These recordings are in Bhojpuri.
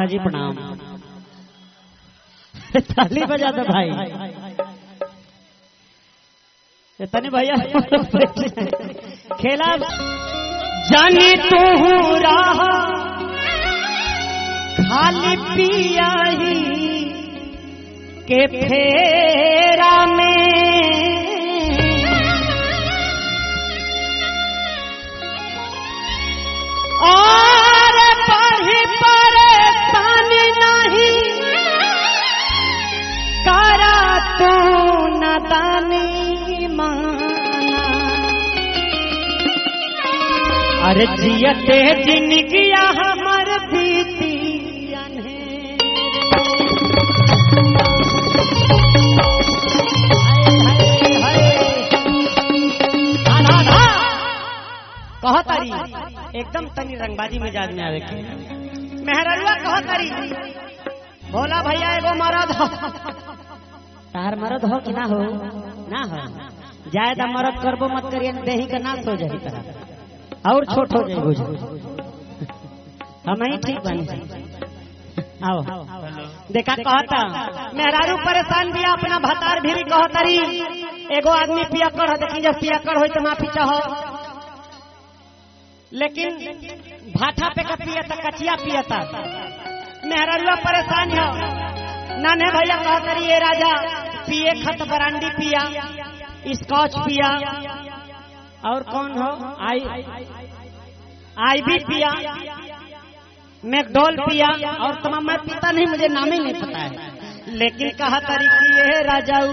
जी प्रणाम ताली बजा दो भाई ये तनी भैया खेला जानी तू राह खाली पिया ही के फेरा में और पढ़ी परेशानी नहीं करा तू नदानी माना अरे जियते जिनगिया हमर बीती कह तारी एकदम तनी रंगबाजी मिजाज में आवे के मेहररुआ कह तारी भोला भैया एगो मरद हो तार मरद हो कि ना हो ना हो ज्यादा मरद करबो मत करिए देही का नाश हो जाई तरह और छोट हो जाई बुझ हम ही ठीक बनी आओ देखा कहता मेहरारू परेशान भी अपना भतार भी कहतरी एगो आदमी पिया कर देखी जब पिया कर हो तो माफी चाहो लेकिन भाठा पे का पियता कचिया पियता मेहरारूआ परेशान हो नाने भैया कहतरी ये राजा पिए खत बरांडी पिया स्कॉच पिया और कौन हो आई आई भी पिया मैकडोल पिया और तमाम मैं पीता नहीं मुझे नाम ही नहीं पता है लेकिन कहा तरीकी ये राजाऊ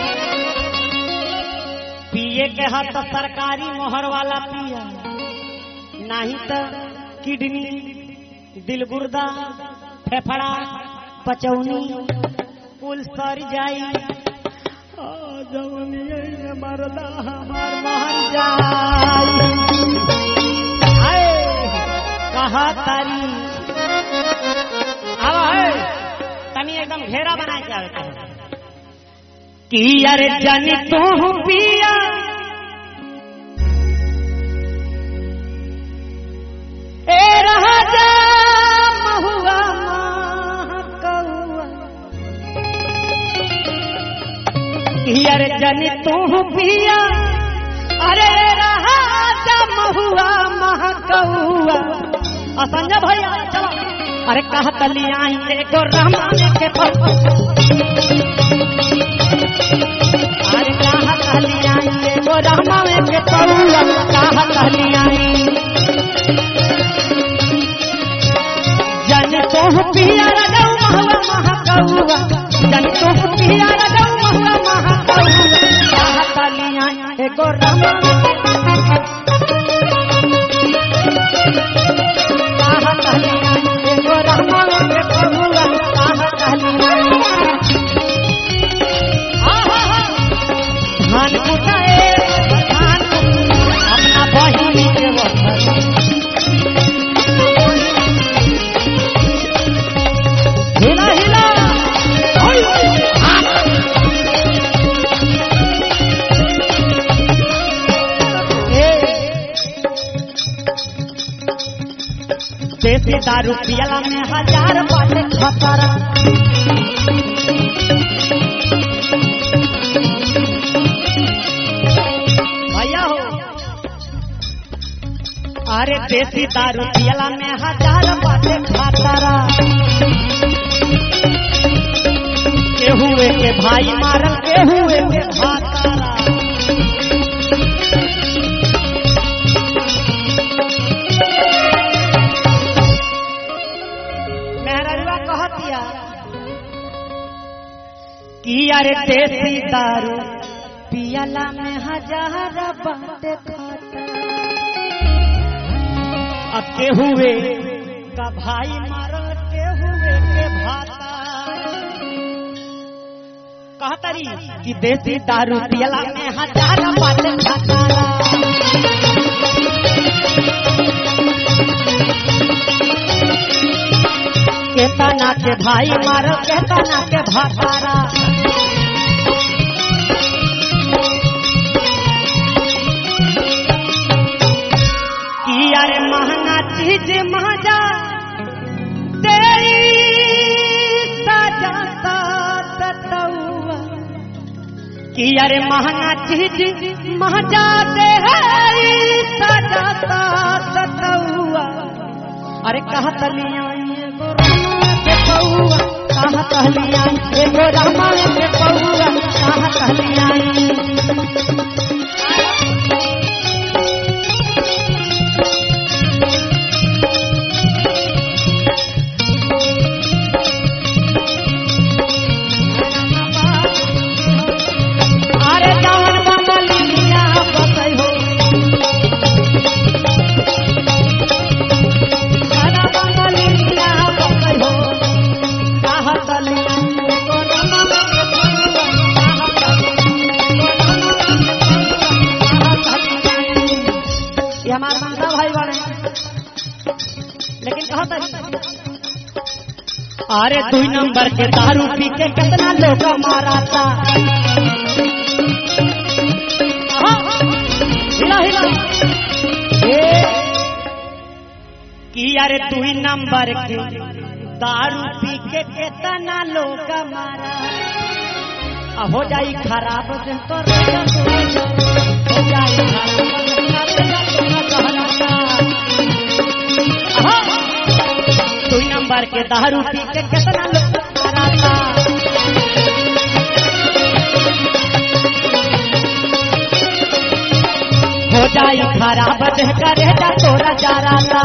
पिए के हाथ तो सरकारी मोहर वाला पिया नहीं तो किडनी दिल गुर्दा फेफड़ा पचौनी कुल सर जाई मरदा हमार महर जाई कहा तारी अब है तनी एकदम घेरा बना के आवे कि अरे जानी तू पिया ए राजा महुआ महकौआ कि अरे जानी तू पिया अरे राजा महुआ महकौआ असंजय भैया चलो अरे कहा तली आई एगो रहमान के पल अरे कहा तली आई एगो रहमान के पौला कहा तली आई जन तो पिया रजौ महुआ महकौआ जन तो पिया रजौ महुआ महकौआ कहा तली आई एगो रहमान कहा तली आई एगो रहमान के पौला कहा तली आई धान कुटाए धान अपना बहिनी के वफा हिला हिला होय, होय, हाथ। ए, देसी दारू पियला में हजार बाटे खतरा भैया हो अरे देसी दारू पियला में हजार बाटे खतरा के हुए के भाई मारल के हुए के भातारा मेहररुआ कहतिया कि अरे देसी दारू पियला में हजार बाटे खाता अब के हुए का भाई मारल के हुए के भाता कहतरी कि देसी दारू पियला में हजार बाटे खाता केतना के भाई मारो केतना के भातारा कि यार महंगा चीज महजा तेरी सतौआ कि अरे महंगा चीज महजा दे सजाता सतौआ अरे कहा तलिया एगो रामा के पौआ कहा तलिया एगो रामा के पौआ कहा तलिया अरे जवन बमलिया बसै हो अरे बमलिया बसै हो कहा तलिया एगो रामा के पौआ कहा तलिया ये हमारे माता भाई बने लेकिन कहा था अरे दुई नंबर के दारू पी के कितना लोग माराता हाँ, हिला हिला ए, कि अरे दुई नंबर के दारू पी के कितना लोग मारा आ हो जाई खराब से तो रोजा रोजा, हो जाई खराब से तो रोजा रोजा कहलाता। हाँ, दुई नंबर के दारू पी के कितना लोग माराता हो जाई खराब देह करे जा तोरा जाराता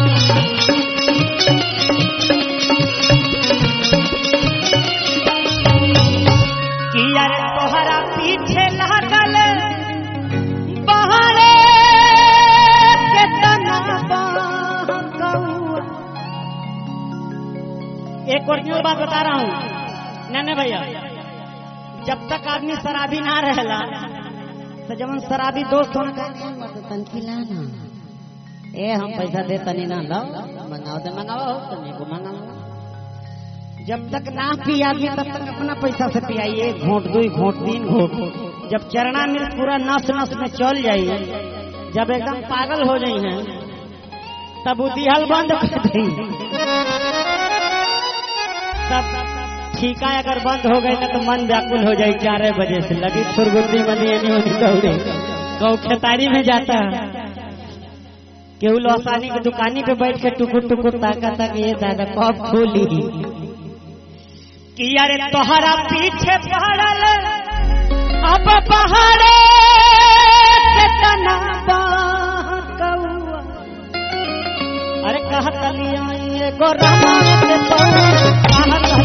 कि अरे तोहरा पीछे लागल बहरे केतना बहकौआ एक ओरिजिनल बात बता रहा हूँ नन्हे भैया जब तक आदमी शराबी ना रहेला तो जब शराबी दोस्त होने तनकी लाना ए हम पैसा दे तनी ना लो मंगाओ दे मंगाओ तनी को मंगाओ जब तक ना पी आदमी तब तक अपना पैसा से पियाइए घोट दो घोट तीन घोट जब चरना मिर्च पूरा नस नस में चल जाइए जब एकदम पागल हो जाई हैं तब वो दिहल बंद कर दी तब ठीका अगर बंद हो गई ना तो मन व्याकुल हो जाए चार बजे से लगी फुरगुंदी मनी एनी ओनी दौड़े गौ खेतारी में जाता केहू लौसानी की दुकानी पे बैठ के टुकुर टुकुर ताका तक ये दादा कब खोली कि अरे तोहरा पीछे पड़ल अब पहाड़े से तना बहकौआ अरे कहत लिया एगो रामा के पौआ कहत